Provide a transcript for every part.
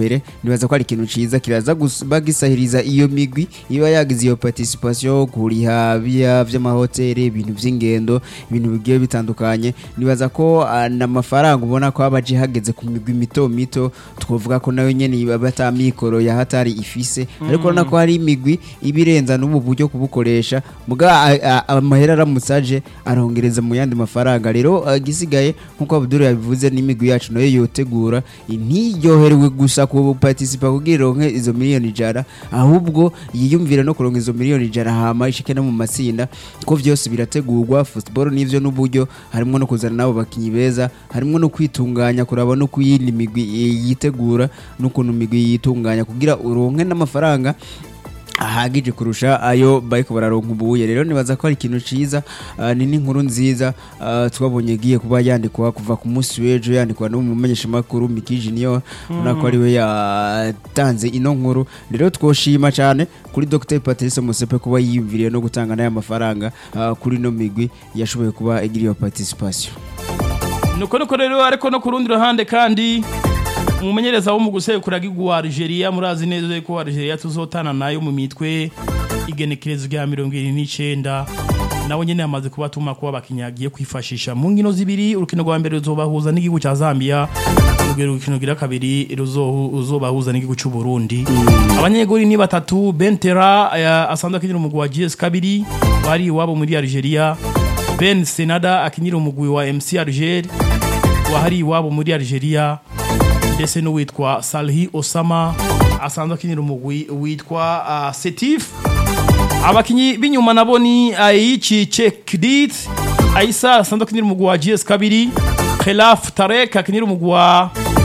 mbere nibaza ko ari ikintu ciza kiraza guba gisahiriza iyo migwi iba yagize iyo participation kuriha bya vy'amahoteli ibintu vy'ingendo ibintu bigiye bitandukanye nibaza ko ah, n'amafaranga ubona ko abaje hageze ku migwi mito mito twovuga ko nayo nyene iba bata mikoro ya hatari ifise ariko urabona ko hari imigwi ibirenza n'ubu buryo kubukoresha muga a- a- amahera aramutse aje arongereza mu yandi mafaranga rero ah, igisigaye nkuko Abdul yabivuze n'imigwi yacu nayo yotegura ntiryoherewe gusa ku participa kugira ironke izo miliyoni ijana ahubwo yiyumvire no kuronka izo miliyoni ijana hama ishike no mu matsinda ko vyose birategurwa football n'ivyo n'uburyo harimo no kuzana nabo bakinyi beza harimo no kwitunganya kuraba no kuyindi migwi eh, yitegura n'ukuntu imigwi yitunganya kugira uronke n'amafaranga ahagije kurusha ayo bariko bararonka ubuye rero nibaza ko ari ikintu ciza ah, ni n'inkuru nziza ah, twabonye igiye kuba yandikwa kuva ku munsi w'ejo yandikwa n'umumenyeshamakuru Miki Junior ubona ko ariwe yatanze ino nkuru rero twoshima cyane kuri Dr Patrice Musepe kuba yiyumviriye no gutanga n'aya mafaranga ah, kuri ino migwi yashoboye kuba igira iyo participation nuko nuko rero ariko no ku rundi ruhande kandi umumenyereza wo mu gusekura gihugu wa Algeria murazi neza ko Algeria tuzotana nayo mu mitwe igenekerezo rya mirongo irindwi n'icenda nawe nyene yamaze kubatuma kuba bakinyagiye kwifashisha mu nkino zibiri urukino rwa mbere ruzobahuza n'igihugu ca Zambia urugero urukino gira kabiri ruzohu- ruzobahuza n'igihugu c'u Burundi abanyegori ni batatu Bentera eh, asanzwe akinira umugwi wa GS kabiri bari iwabo muri Algeria Ben Senada akinira umugwi wa MC Alger wahari iwabo muri Algeria ndetse n'uwitwa Salhi Osama asanzwe akinira umugwi witwa uh, Setif abakinyi b'inyuma nabo ni Aichi Chekdit Aisa asanzwe akinira umugwi wa GS kabiri Khelaf Tarek akinira umugwi wa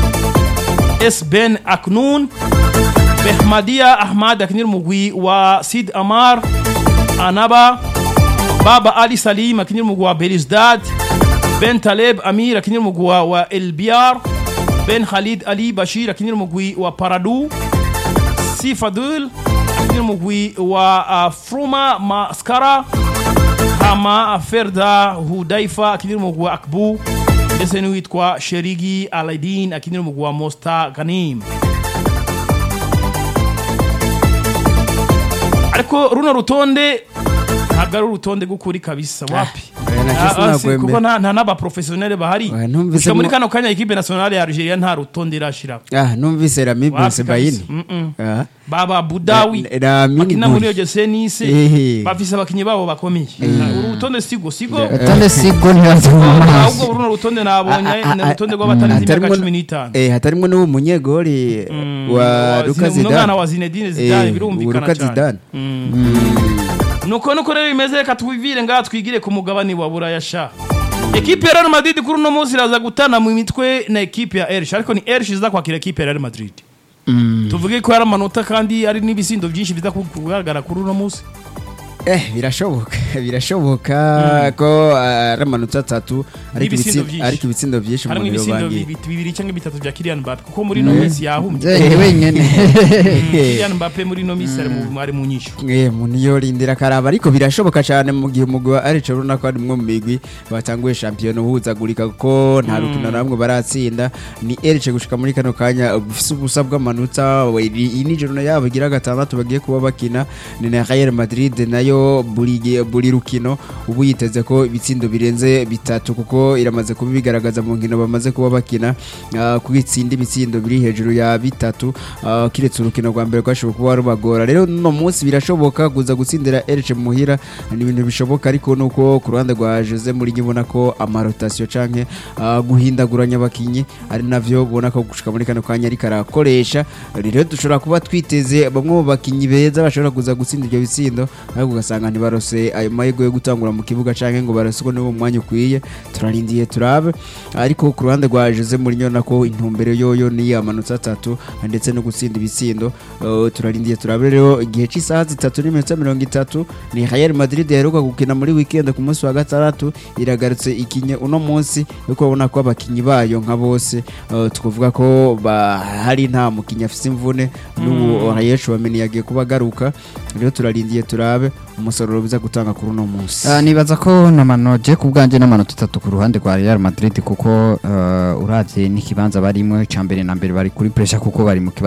S Ben Aknun Behmadia Ahmad akinira umugwi wa Sid Amar Anaba Baba Ali Salim akinira umugwi wa Belizdad Ben Taleb Amir akinira umugwi wa- wa El Biar Ben Khalid Ali Bashir akinira umugwi wa Paradu Sifadul akinira umugwi wa uh, Fruma Maskara Hama Ferda Hudaifa akinira umugwi wa Akbu ndetse n'uwitwa Sherigi Alaidin akinira umugwi wa Mosta Ghanim ariko runo rutonde ntabwo ari urutonde rw'ukuri kabisa wapi oya, nacyo Ah, ah, si- sinakwemera. kuko nta nta n'abaprofesiyoneri bahari Oya, numvise gusa muri mo- kano kanya ekipe nationale ya Algeria nta rutonde irashira ah numvise Rami Wapi Bensebaini kabisa? Mm-mm. ah baba budawi Na- Rami bakina muri Nguri. ogese nise Ehe. bafise abakinyi babo bakomeye uru rutonde sigo sigo Tande sigo ntibaze mu maso. ahubwo runo rutonde nabonye ni urutonde rw'abatarenze imyaka Hatarimwo- cumi n'itanu eh hatarimwo n'uwo munyegori wa Lucas Zine- umwana Zidane wa Zinedine Zidane Eh, birumvikana Lucas cyane Zidane nuko nuko rero bimeze reka twivire ngaha twigire ku mugabane wa buraya sha ekipe ya Real Madrid kuri uno munsi iraza gutana mu mitwe na ekipe ya Elche ariko ni Elche iza kwakira ekipe ya Real Madrid tuvuge ko hari amanota kandi hari n'ibisindo byinshi biza ku- kugaragara kuri uno munsi eh birashoboka birashoboka ko ah, ari amanota atatu ariko N'ibitsindo ibitsi- byinshi. ariko ibitsindo byinshi harimo umuntu ibisindo yobangiye bi- bibiri cyangwa bitatu bya Kylian Mbappe kuko muri ino minsi yahumbye Nzeye wenyene. Kylian Mbappe muri ino minsi ari mu- ari mu nyishu Eh, umuntu yorindira akaraba ariko birashoboka cyane mu gihe umugwi wa Elche urabona ko ari umwe mu migwi batanguye shampiyona uhuzagurika kuko nta rukino na rumwe baratsinda ni Elche gushika muri kano kanya ufise ubusa bw'amanota we- iyi ni joro yabo igira gatandatu bagiye kuba bakina ni na Real Madrid nayo buri gihe- buri rukino ubu yiteze ko ibitsindo birenze bitatu kuko iramaze kuba bigaragaza mu nkino bamaze kuba bakina ah, ko itsinda ibitsindo biri hejuru ya bitatu ah, kiretse urukino rwa mbere rwashoboye kuba rubagora rero no munsi birashoboka kuza gutsindira Elche muhira ni ibintu bishoboka ariko nuko ku ruhande rwa Jose Mourinho ubona ko amarotasiyo canke ah, guhindaguranya abakinyi ari navyo ubona ko gushika muri kano kanya ariko arakoresha rero dushobora kuba twiteze bamwe mu bakinyi beza bashobora kuza gutsinda ibyo bitsindo ariko ugasanga ntibarose ayo mahirwe yo gutangura mu kibuga canke ngo baraswe niwo mwanya ukwiye turarindiye turabe ariko ku ruhande rwa Jose Mourinho nako intumbero yoyo ni amanota atatu ndetse no gutsinda ibitsindo Uh, turarindiye turabe rero igihe cy'isaha zitatu n'iminota mirongo itatu ni Real Madrid yaheruka gukina muri weekend ku munsi wa gatandatu iragarutse ikinye uno munsi ariko urabona ko abakinyi bayo nka bose uh, twavuga ko ba- hari nta mukinyi afise imvune n'ubu Rayesh wameni yagiye kuba agaruka rero turarindiye turabe umusaruro biza gutanga kuri uno munsi Ah, nibaza ko namanoje ku bwanjye n'amanota atatu ku ruhande rwa Real Madrid kuko uh, uravye n'ikibanza barimo icambere na mbere bari kuri pressure kuko bari mu kibanza